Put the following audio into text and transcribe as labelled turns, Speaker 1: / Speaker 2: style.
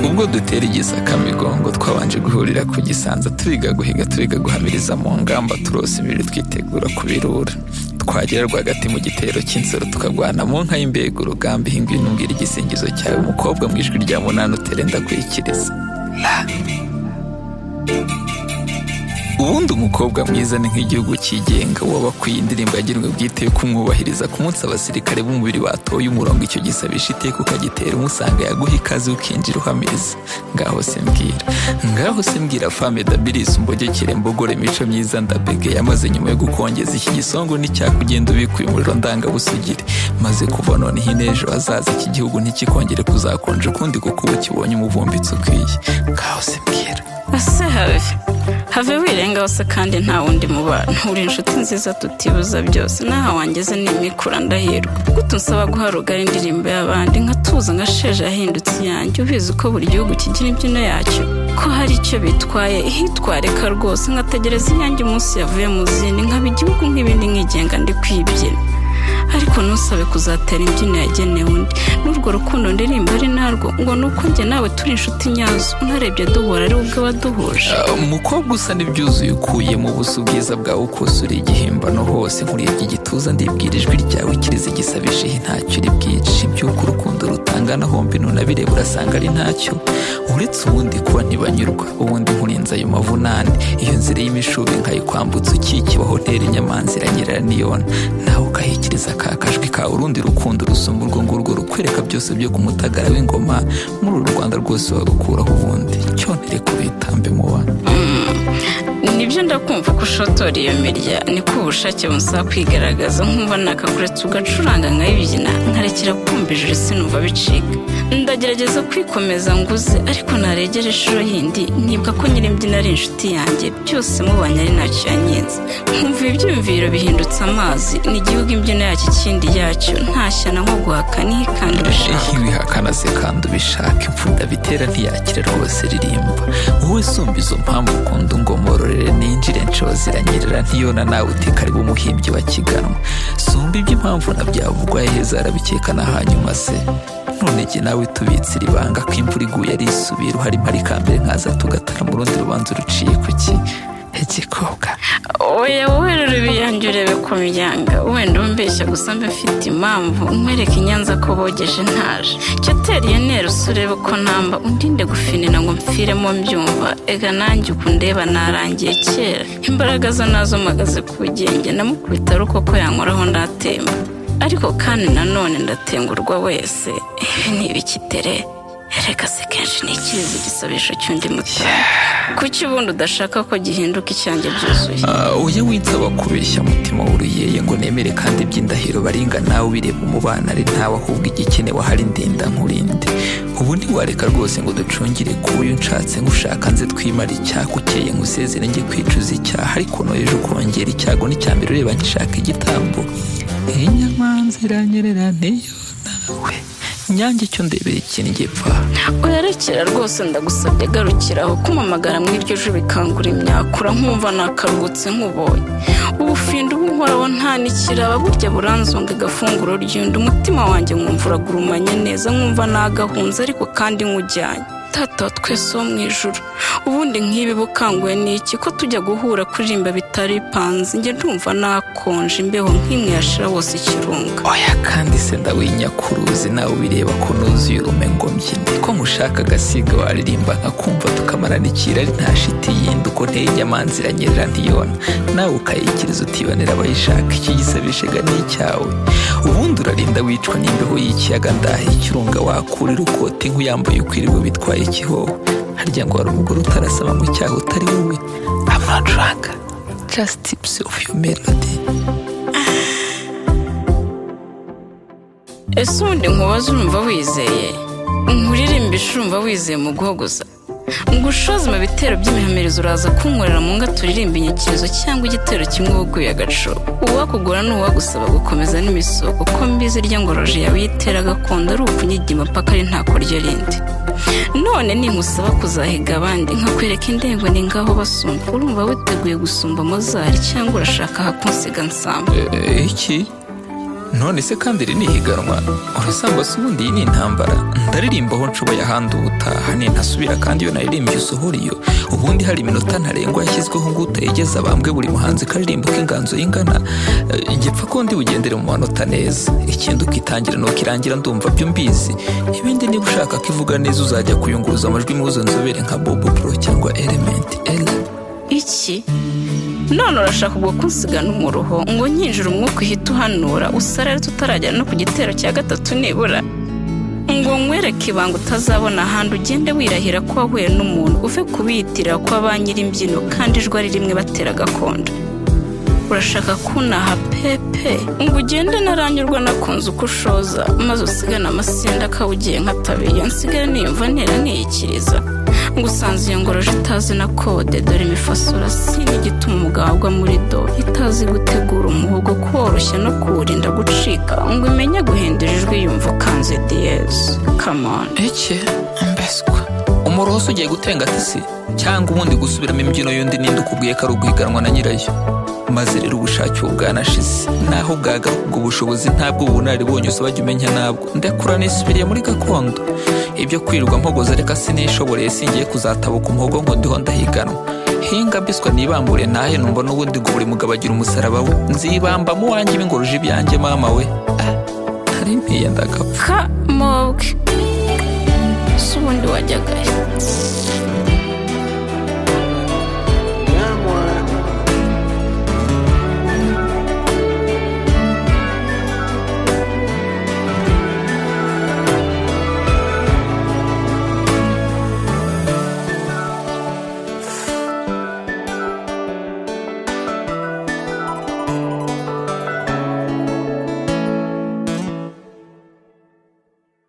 Speaker 1: ubwo dutera igisakamigongo twabanje guhurira ku gisanza twiga guhiga twiga guhamiriza mu ngamba turose ibiri twitegura kubirura twagera rwagati mu gitero cy'insoro tukagwana mu nka y'imbega urugamba ihinga intumbwira igisingizo cyawe umukobwa mu ijwi rya munani utere ndakwikiriza ubundi umukobwa mwiza ni nk'igihugu cyigenga waba akwiye indirimbo yagenwe bwite yo kumwubahiriza ku munsi abasirikare b'umubiri batoye umurongo icyo gisabisha iteka ukagitera umusanga yaguha ikaze ukinjira uhamiriza ngaho se mbwira ngaho se mbwira fame dabilis umbogekere mbogore imico myiza ndabegeye amaze nyuma yo gukongeza iki gisongo nticyakugenda ubikuye umuriro ndangabusugire maze kuva noneho inejo hazaza iki gihugu ntikikongere kuzakonja ukundi kuko uba kibonye umuvumbitsi ukwiye ngaho se mbwira
Speaker 2: ese have have wirenga hose kandi nta wundi mubano uri inshuti nziza tutibuza byose n'aha wangeze nimikura ndahirwa gutu nsaba guharugara indirimbo y'abandi nkatuza nka sheje yahindutse iyanjye ubizi ko buri gihugu kigira imbyino yacyo ko hari icyo bitwaye ihitwareka rwose nkategereza iyanjye umunsi yavuye mu zindi nkaba igihugu nk'ibindi nkigenga ndi kwibyina ariko ntusabe kuzatera imbyino yagenewe undi n'urwo rukundo ndirimba ari narwo ngo ni uko njye nawe turi inshuti nyazo unarebye duhura ari ubwo waduhuje
Speaker 1: umukobwa usa n'ibyuzuye ukuye mu buso bwiza bwawe ukosura igihimbano hose nkurebye igituza ndibwira ijwi ryawe kiriza igisabisha ihe ntacyo uri bwice iby'uko urukundo rutangana hombi nunabireba urasanga ari ntacyo uretse ubundi kuba ntibanyurwa ubundi nkurinze ayo mavunane iyo nzira y'imishubi nkayikwambutsa ukikiba hoteli nyamanzira nyiraniyona nawe ukahikiriza ka kajwi kawe urundi rukundo rusumba urwo ngurwo rukwereka byose byo ku mutagara w'ingoma muri uru rwanda rwose wagukuraho ubundi cyonere kubitambe muba
Speaker 2: nibyo ndakumva ko ushotora iyo mirya niko ubushake busaba kwigaragaza nkuba nakakuretse ugacuranga nkayibyina nkarekera kumva ijuru sinumva bicika ndagerageza kwikomeza nguze ariko naregera inshuro yindi nibwa ko nyir'imbyino ari inshuti yanjye byose mubanye ari ntacyo yanyenze nkumva ibyiyumviro bihindutse amazi ni igihugu imbyino yacyo ikindi yacyo nta shyana nko guhaka n'ihikanda ubishaka
Speaker 1: ntibihakana se kandi ubishaka imfunda bitera ntiyakira rwose ririmba wowe sumba izo mpamvu ukunda ingoma ngororere ninjire nshozira nyerera ntiyona nawe utikariba umuhimbyi wa kiganwa sumba iby'impamvu na byavugwa heza arabikeka na hanyuma se none jye nawe tubitsira ibanga ko imvura iguye ari isubira uhari mpari kambere nkaza tugatara mu rundi rubanza uruciye ku ki igikobwa
Speaker 2: oya wowe rero ibiyange urebe ku miryango wenda umbeshya gusa mbe mfite impamvu nkwereke i nyanza ko bogeje ntaje jya tera iyo ntera urebe ko ntamba undinde gufinina ngo mpfiremo mbyumva ega nanjye ukundeba narangiye kera imbaraga zo nazo mpagaze ku bugenge namukubita ari uko ko yankoraho ndatemba ariko kandi nanone ndatengurwa wese ibi ni ibikitere reka se kenshi ni ikizi igisabisho cy'undi mutara kuki ubundi udashaka ko gihinduka icyanjye byuzuye
Speaker 1: Ah, oya winsaba kubeshya mutima w'uruyeye ngo nemere kandi iby'indahiro baringa nawe ubireba umubanare ntawe ahubwo igikenewe ahari ndinda nkurinde ubu ntiwareka rwose ngo ducungire ku uyu nshatse ngushaka nze twimara icyaha ukeye ngusezere njye kwicuza icyaha ariko no ejo ukongera icyago n'icyambere ureba ngishaka igitambo inyamanzira nyerera niyo nawe nyange icyo ndebeye ikintu gipfa
Speaker 2: urerekera rwose ndagusabye garukiraho kumamagara mu iryo jwi bikangura imyakura nkumva nakaruhutse nkubonye ubufindo ubuhoraho nta nikiraba burya buranzonga agafunguro ryundi umutima wanjye nkumva uragurumanye neza nkumva nagahunze ariko kandi nkujyanye tata wa twese wo mu ijuru ubundi nk'ibi bukanguye ni iki ko tujya guhura kuririmba bitari bipanze njye ndumva nakonje imbeho nk'imwe yashira wose ikirunga
Speaker 1: oya kandi se ndawinyakuruzi nawe ubireba ko nuzuye urume ngo mbyine ko nkushaka agasiga waririmba nkakumva tukamarana ikira ari nta shiti yindi uko nteye inyamanza iranyerera ntiyona nawe ukayikiriza utibonera abayishaka iki gisabishega ni icyawe ubundi urarinda wicwa n'imbeho y'ikiyaga ndaha ikirunga wakurira ukoti nk'uyambaye ukwiriwe bitwaye ikihoho harya ngo hari umugore utarasaba mu cyaha utari wowe amacuranga just tips of your melody
Speaker 2: ese ubundi nkubaza urumva wizeye nkuririmbishi urumva wizeye mu guhogoza ngushoze mu bitero by'imihamirizo uraza kunkorera mu nga turirimba inyikirizo cyangwa igitero kimwe uguye agaco uwakugura ni uwagusaba gukomeza n'imisoko ko mbizi irya ngoroje yawe yitera gakondo ari ukunyigima paka ari nta kuryo rindi none ninkusaba kuzahiga abandi nkakwereka indembo ni ngaho basumba urumva witeguye gusumba mozari cyangwa urashaka ahakunsiga nsamba
Speaker 1: Eh, iki none se kandi iri ni ihiganwa urasambase ubundi iyi ni intambara ndaririmba aho nshoboye ahandi ubutaha nintasubira kandi iyo naririmbye usohora iyo ubundi hari iminota ntarengwa yashyizweho ngo utayigeza bambwe buri muhanzi karirimba uko inganzo y'ingana gipfa ko ndi bugendere mu manota neza ikindi ukitangira nuko irangira ndumva byo mbizi ibindi niba ushaka ko ivuga neza uzajya kuyunguruza amajwi muzo nzobere nka bobo pro cyangwa elementi ela
Speaker 2: iki none urashaka ubwo kunsigana umuruho ngo nyinjira umwuka uhita uhanura usarare tutaragera no ku gitero cya gatatu nibura ngo nkwereke ibanga utazabona ahandi ugende wirahira ko wahuye n'umuntu uve kubiyitirira ko ba nyir'imbyino kandi ijwi ari rimwe batera gakondo urashaka kunaha pepe ngo ugende naranyurwa nakunze uko ushoza maze usigane amasinda akawugiye nkatabiye nsigare niyumva ntera niyikiriza ngo usanze iyo ngoroje itazi na kode dore imifasura si n'igituma umugabo agwa muri do itazi gutegura umuhogo kuworoshya no kuwurinda gucika ngo imenye guhindura ijwi yumva kanze diyezi kamoni
Speaker 1: iki mbeswa umuruho se ugiye gutenga tisi cyangwa ubundi gusubiramo imbyino y'undi ninde ukubwiye ko ari uguhiganwa na nyirayo maze rero ubushake ubu bwanashize naho bwagaruka ubwo bushobozi ntabwo ubunararibonye usaba jya umenya ntabwo ndakura nisubiriye muri gakondo ibyo kwirirwa mpogoza reka sinishoboreye singiye kuzatabuka umuhogo ngo ndiho ndahiganwa hinga biswa nibambure ntahe numva n'ubundi ngo buri mugabo agira umusaraba we nzibambamo uwanjye bingoruje ibyanjye mama we Ah, ntari mpiye ndagapfa
Speaker 2: kamobwe se ubundi wajyaga he?